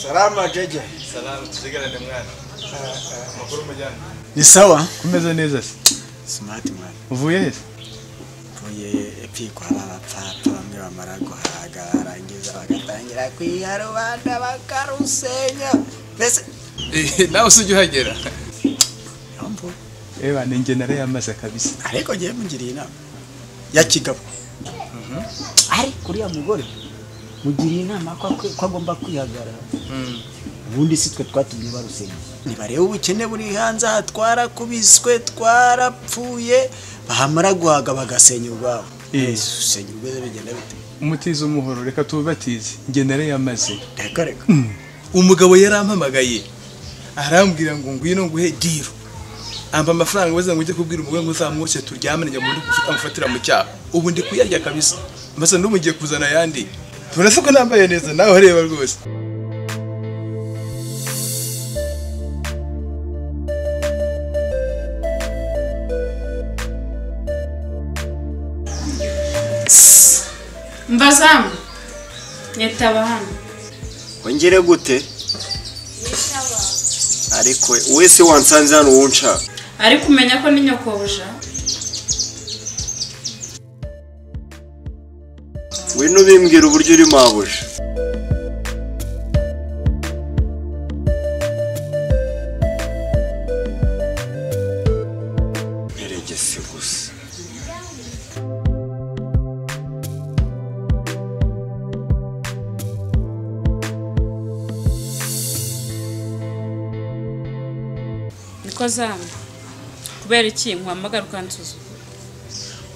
salamu ajeje salamu tuzigarane mwana amakuru umujyana ni sawa umeze neza se smart man uvuye he se mvuye epfiko hari abapfapfa bamwe bamara guhaga barangiza bagatangira kwiha rubanda bakarusenya mbese nawe usujya uhagera niho mvuye eba ni njye narayamaze kabisa ariko ngewe mugiriye inama ya kigabo ariko uriya mugore mugiriye inama ko akwi- ko agomba kwihagarara ubundi si twe twatumye barusenya ntibarebe ubukene buri hanze aha twarakubiswe twarapfuye bahamara guhaga bagasenya urwabo Eh. Ese usenya urwego bigenda bite umutiza umuhoro reka tuwubatize njye narayamaze reka reka umugabo yarampamagaye arambwira ngo ngwino nguhe diro amba amafaranga wese ngo ujye kubwira umugore ngo uzamwoshye turyamane njya muri gufata amufatira mu cyaha ubu ndi kuyarya kabisa mbese n'ubu ngiye kuzana ayandi turasa ko nambaye neza nawe ureba rwose mbazamu nyitaba hano wongere gute ariko wese wansanze hano wunca ariko umenya ko ni nyokobuja ngwino ubimbwira uburyo uri mabuja eregesi gusa niko zamu kubera iki nkwamagara ukansuzuma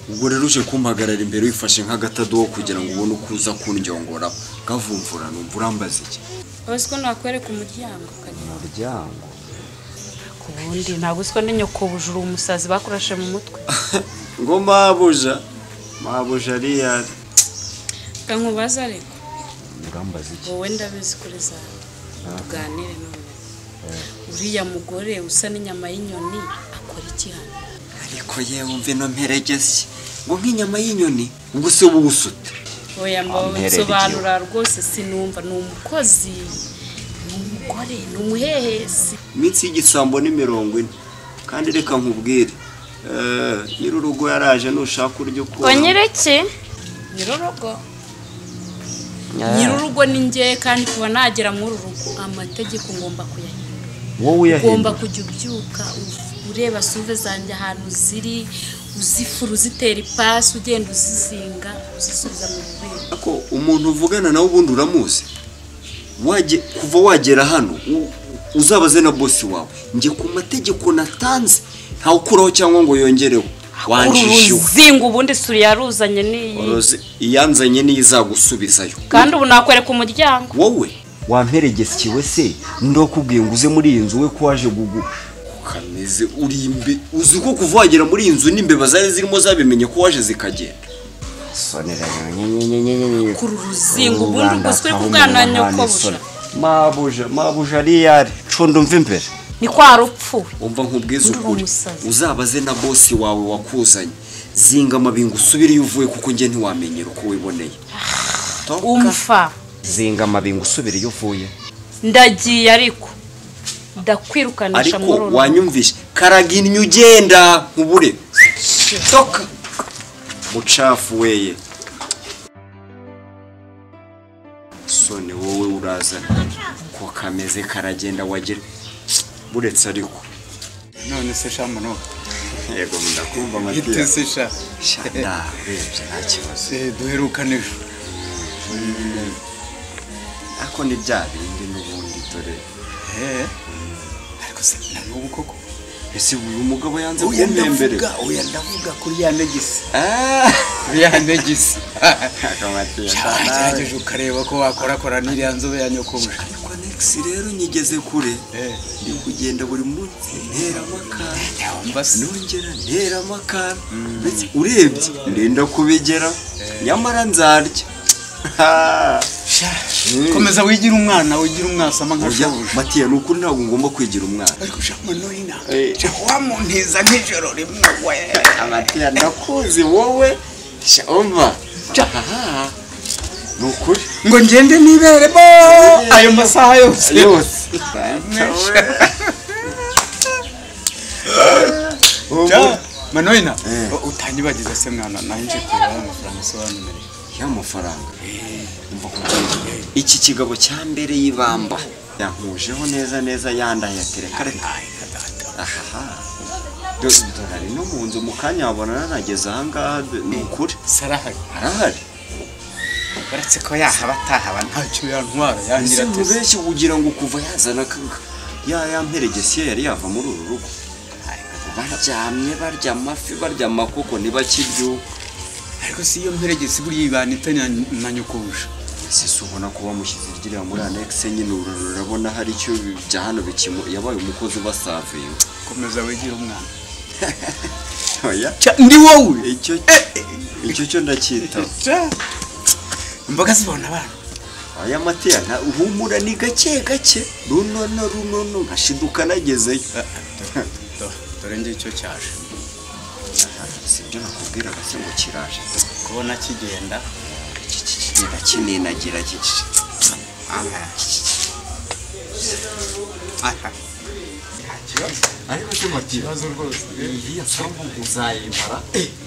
ubwo rero uje kumpagarara imbere wifashe nk'agatadowo kugira ngo ubone uko uza kundyongora ukavumvura numva urambaza iki abasiko nakwereka umuryango ukagira muryango ku bundi ntabwo usiko ni nyokobuja uri umusazi bakurashe mu mutwe ngo mabuja mabuja riyari kankubaza ariko urambaza iki wowe ndabizi kuri zamu tuganire none uriya mugore usa n'inyama y'inyoni akora iki hano ariko yewe umva ino mperegezi ngo nk'inyama y'inyoni ubwo se uba uwusute oya mbawe Amperera nsobanura rwose sinumva ni umukozi ni umugore ni umuhehesi iminsi y'igisambo ni mirongo ine kandi reka nkubwire eh, nyir'urugo yaraje nushaka uryo ukura nyireke nyirurugo nyirurugo ni njye kandi kuba nagera muri uru rugo amategeko ngomba kuyahindura wowe ugomba kujya ubyuka u- ureba suve zanjye ahantu ziri uzifura uzitera ipasi ugenda uzizinga uzisubiza mu bubiko ko umuntu uvugana nawe ubundi uramuzi Wage- kuva wagera hano u- uzabaze na bosi wawe njye ku mategeko natanze ntawukuraho cyangwa ngo yongereho wanjishiwe uruzinga ubundi isuri yaruzanye n'iyi Oroze, iyanzanye niyo izagusubizayo kandi ubu nakwereka umuryango wowe wamperegesiwe se ndokubwiye ngo uze muri iyi nzu we ko waje gugu kameze uri imbe uzi ko kuva wagera muri iyi nzu n'imbeba zari zirimo zabimenye ko waje zikagenda kuri uruzinga ubundi ubwo turi kubwana nyokobuja mabuja mabuja ariyari cundo mva imbere ni kwa rupfu umva nkubwiza Ndumva ukuri umusazi. uzabaze na bosi wawe wakuzanye zinga amabingo usubire iyo uvuye kuko njye ntiwamenyera uko wiboneye umfa zinga amabingo usubire iyo uvuye ndagiye ariko ndakwirukanisha ariko muri uru rugo. wanyumvishe karaginya ugenda nkubure soka mucafu weye sone wowe urazana ko kameze karagenda wagira buretse ariko none se shamu no yego ndakumva ite matiya se sha ndarebye nta kibazo se duherukane ejo ariko ni bya bindi n'ubundi dore eh ariko se na n'ubu koko ese uyu mugabo yanze oya kumpemberera ndavuga oya ndavuga kuri ya negisi Ah, kuri ya negisi yego Matiya, nawe. wagerageje ukareba ko wakorakora n'iriya nzobe ya nyokobuja ariko nex rero nyigeze kure eh ndi kugenda buri munsi ntera amakara yawumva se nongera ntera amakara ndetse urebye ndenda kubigera nyamara nzarya Ha! sha komeza wigira umwana wigira umwasama nka Oya, shobuja matiya ni ukuri ntabwo ngomba kwigira umwana ariko shamu no ina Eh. sha wamuntiza nk'ijoro rimwe we matiya ndakuzi wowe sha umva Ha, ha. ni ukuri ngo ngende niberemo ayo masaha yose yose Ja, manoyina Eh. utanyibagiza se mwana nawe nje kureba amafaranga asobanura y'amafaranga umva ko iki kigabo cya mbere y'ibamba yankujeho neza neza yandayatereka reka ahaha dore ari no mu nzu mu kanya wabona nanageze ahangaha do- ni ukuri sarahari arahari uretse ko yahaba atahaba ntacyo yantwara ese yangira mu ateze benshi ugira ngo kuva yazana akaga ya ya mperegesiyo yari yava muri uru rugo baryamye barya amafi barya amakoko ntibakibyuka ariko si iyo mperegesi buriya ibana itanya na nyokobusha sisi ubona ko bamushyize ryiriya muri anekise nyine uru rurabona hari icyo bya hano bikimu yabaye umukozi ubasavinga komeza wigira umwana oya ndi wowe icyo icyo cyo ndacyitaba imboga zibona abana aya matera nta- humura ni gake gake runono runono nkashiduka nagezeyo dore ngicyo cyaje si ibyo nakubwiraga se ngo kiraje kubona kigenda ndakininagira kiki aha ariko se matera iyi nsonga uzayimara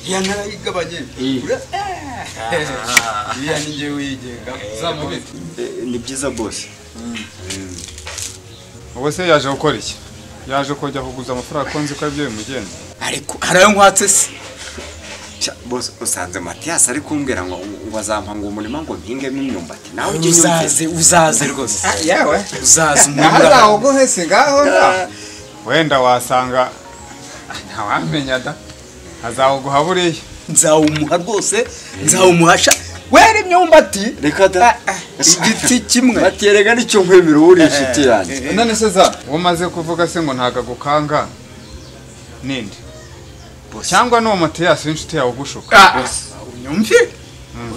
iya ntarayigabanye iya ni njyewe uyigenga uzamubite ni byiza bose ubu se yaje gukora iki yaje kujya kuguza amafaranga ko nzi ko aribyo bimugenda ariko hari ayo nkwatse se Sha, bose usanze matiyasi ari kumbwira ngo ngo azampa ngo umurima ngo mpingemo imyumbati nawe ujye uzaze unyumvise uzaze rwose yawe uzaze aha umwambura zaho ubwo hese ngaho ngaho wenda wasanga ntawamenya da azawuguha buriya nzawumuha rwose nzawumuhasha wera imyumbati reka da igiti kimwe matiyere reka nicyo nkwemera uba uri inshuti yanjye none se za uwo umaze kuvuga se ngo ntago agukanga ninde cyangwa n'uwo matiyasi w'inshuti yawe ugushuka Ah, unyumvire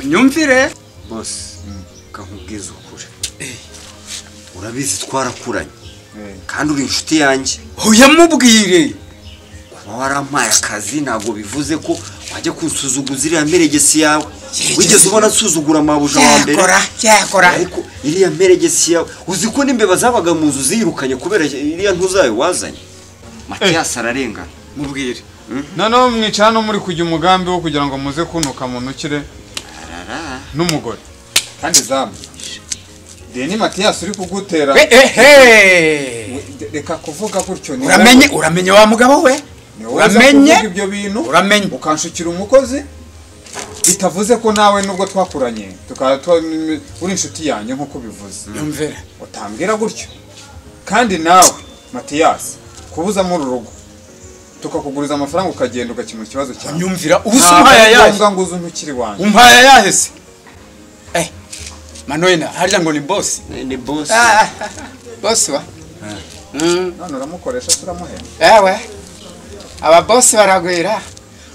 unyumvire bose nkakubwiza ukuri urabizi twarakuranye kandi uri inshuti yanjye uyamubwire kuba warampaye akazi ntabwo bivuze ko wajya kunsuzuguza iriya mperegesi yawe wigeze ubona nsuzugura amabuja wa mbere cyakora cyakora ariko iriya mperegesi yawe uzi ko n'imbeba zabaga mu nzu ziyirukanye kubera iriya ntuzayo wazanye matiyasi ararengana mubwire noneho mwicara no muri kujya umugambi wo kugira ngo muze kunuka munukire n'umugore kandi zamu deni matiyasi uri kugutera We, ehe reka kuvuga gutyo ni uramenye uramenye wa mugabo we wowe uza uramenye kuvuga ibyo bintu uramenye ukanshukira umukozi bitavuze ko nawe nubwo twakuranye tukaba twa- uri inshuti yanjye nk'uko bivuze yumvire utambwira gutyo kandi nawe matiyasi kubuzamo uru rugo tukakuguriza amafaranga ukagenda ugakemura ikibazo cyawe unyumvira ubusa Ntabwo umpaya ari yahe ngombwa ngo uze ntukiri wanjye umpaya yahe se eh manoyina harya ngo ni bosi ni bose bosi wa none uramukoresha turamuhemba ewe ababosi baragwira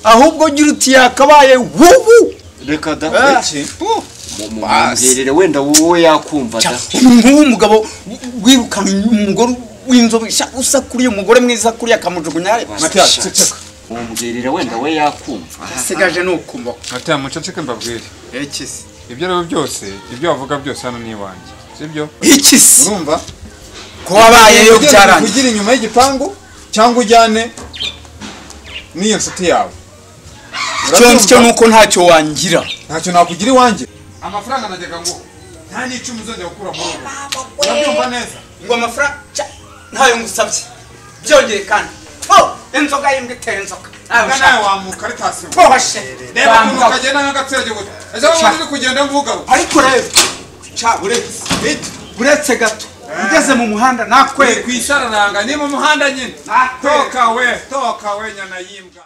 ahubwo ugira uti yakabaye wubu reka da iki basi mumwongerere wenda wowe yakumva da nk'uwo mugabo wirukanye umugore w'inzobe sha, usa kuri uyu mugore mwiza kuriya akamujugunya matiyasi Sha- ceceka mumwongerere wenda we yakumva asigaje ni ukumva matiyasi muceceke mbabwire iki se ibyo rero byose ibyo wavuga byose hano ni iwanjye sibyo iki se urumva ko wabayeyo Ugenda byarangiye ugira inyuma y'igipangu cyangwa ujyane n'iyo nshuti yawe icyo cyo ni uko ntacyo wangira ntacyo nakugira iwanjye amafaranga najyaga ngo nta n'icumi uzongera gukura muri ubu urabyumva neza ngo amafaranga ca- ntayo ngusabye byongeye kandi oh inzoga y'imbwa itera inzoga ubwo nawe wamuka ari tasiyo bwoshe reba ukuntu kagenda nk'agatsirage gusa ejo bundi uri kugenda mvuga we. ariko rero ca uretse uretse gato ugeze mu muhanda kwe nakwereka ku isharananga ni mu muhanda nyine toka we toka we nyana y'imbwa